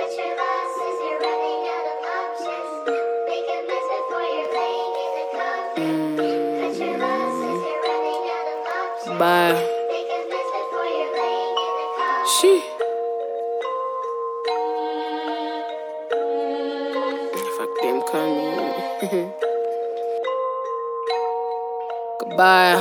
Cut your losses, you're running out of options. Make amends before you're laying in the coffin. Cut your losses, you're running out of options. Bye. Make amends before you're laying in the coffin. She. Fuck them coming. Goodbye.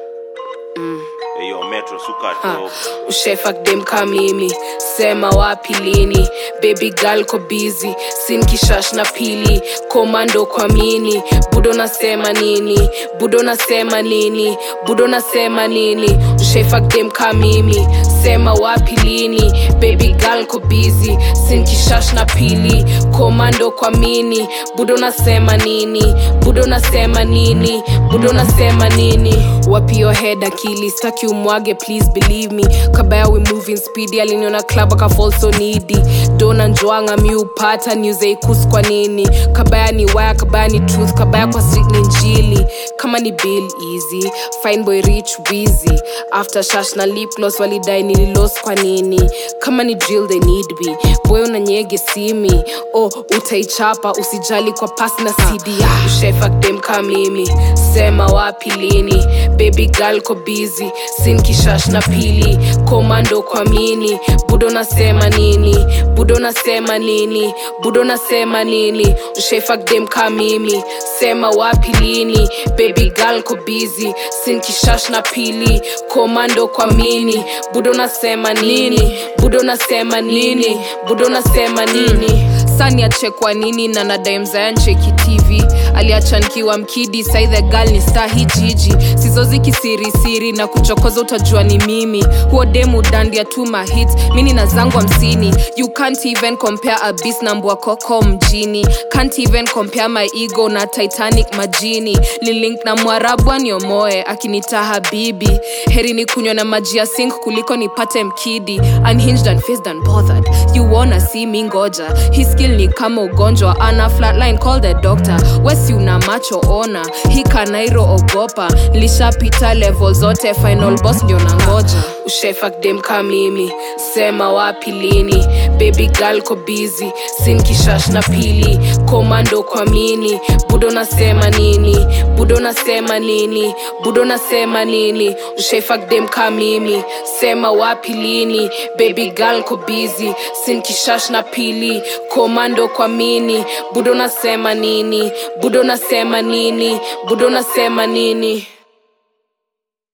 Eyo Metro suka top. ushefak dem ka mimi sema wapi lini baby girl ko busy sin kishash na pili komando kwa mini budo nasema nini budo nasema nini budo nasema nini ushefak dem ka mimi sema wapi lini baby girl ko busy sin kishash na pili komando kwa mini budo nasema nini budo nasema nini budo nasema nini wapi your head akili staki umwage please believe me kabaya we moving speedy aliniona club akafall so needy dona njoanga mi upata newseikus kwa nini kabaya ni waya kabaya ni truth kabaya kwa street ni njili kama ni bill easy fine boy rich wizy after shash na lip gloss walidai nililos kwa nini kama ni drill they need me boy unanyege simi oh utaichapa usijali kwa pasi na cd ah, ushefak dem ka mimi sema wapi lini baby girl ko busy sin kishash na pili komando kwa mini budo nasema nini budo nasema nini budo nasema nini ushefak dem ka mimi sema wapi lini baby girl ko busy sin kishash na pili komando kwa mini budo nasema nini budo nasema nini budo nasema nini sani achekwa nini na nadamzayancheki tv aliacha nkiwa mkidi sai the girl ni star hii jiji sizozi kisirisiri na kuchokoza utajua ni mimi huo demu dandia tu mahit mini na zangu hamsini you can't even compare a beast na mbwa koko mjini can't even compare my ego na titanic majini lilink na mwarabu aniomoe akinita habibi heri ni kunywa na maji ya sink kuliko nipate mkidi unhinged and faced and bothered you wanna see me ngoja hii skill ni kama ugonjwa ana flatline call the doctor wesi una macho ona hii kanairo ogopa lishapita level zote final boss ndio na ngoja ushefak dem ka mimi sema wapi lini baby girl ko busy sin kishash na pili komando kwa mini budo nasema nini budo nasema nini budo nasema nini ushefak dem ka mimi sema wapi lini baby girl ko busy sin kishash na pili komando kwa mini budo nasema nini budo nasema nini budo nasema nini